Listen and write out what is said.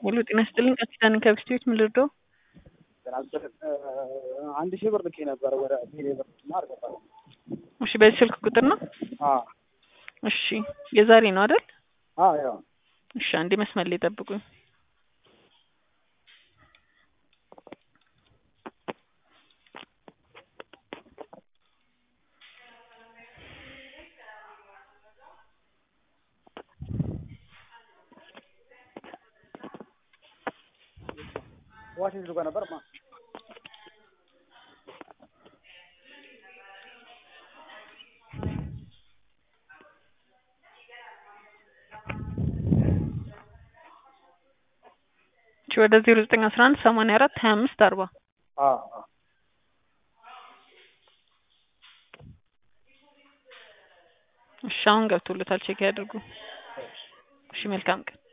ሙሉ ጤና ይስጥልኝ። ቀጥታ ነኝ ከብስቴዎች ምን ልርዳው? አንድ ሺህ ብር ልኬ ነበረ ወደ ቴሌ ብር እና አልገባም። እሺ፣ በዚህ ስልክ ቁጥር ነው? አዎ እሺ፣ የዛሬ ነው አይደል? አዎ ያው እሺ፣ አንዴ መስመር ላይ ጠብቁኝ። ዋሽንግተን ጋር ነበር ማ እሺ፣ ወደ ዜሮ ዘጠኝ አስራ አንድ ሰማንያ አራት ሀያ አምስት አርባ አዎ አዎ እሺ፣ አሁን ገብቶለታል። ቼክ ያድርጉ። እሺ፣ መልካም ቀን